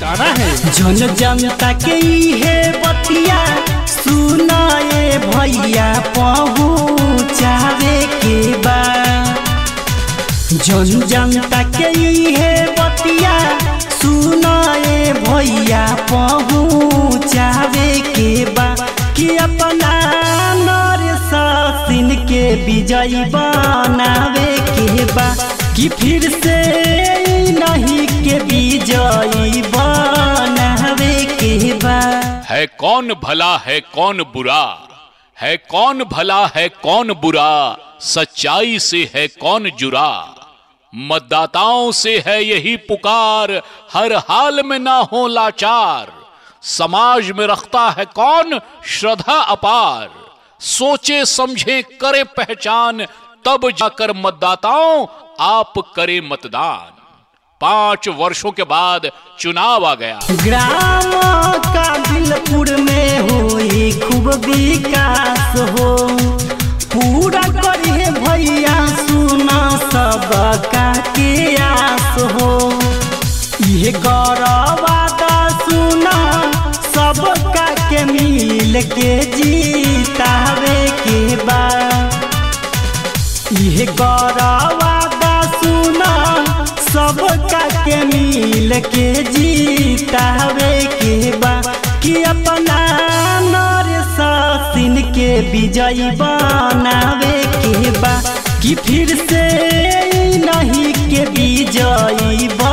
ठिकाना है जन जनता के इहे बतिया सुनाए भैया पहुँचावे के बा जन जनता के इहे बतिया सुनाए भैया पहुँचावे के बा कि अपना नर सासिन के विजयी बनावे के बा कि फिर से नहीं के विजयी बनावे के बा है कौन भला है कौन बुरा है कौन भला है कौन बुरा सच्चाई से है कौन जुरा मतदाताओं से है यही पुकार हर हाल में ना हो लाचार समाज में रखता है कौन श्रद्धा अपार सोचे समझे करे पहचान तब जाकर मतदाताओं आप करे मतदान पांच वर्षों के बाद चुनाव आ गया ग्राम काबिलपुर में हुई खूब विकास हो पूरा करिए भैया सुना सबका के आस हो ये गौरवादा सुना सबका के मिल के जीतावे के बाद यह गौरवादा सुना सबका के मिल के जीतावे के बा कि अपना नर सासिन के विजयी बनावे के बा कि फिर से नहीं के विजयी बा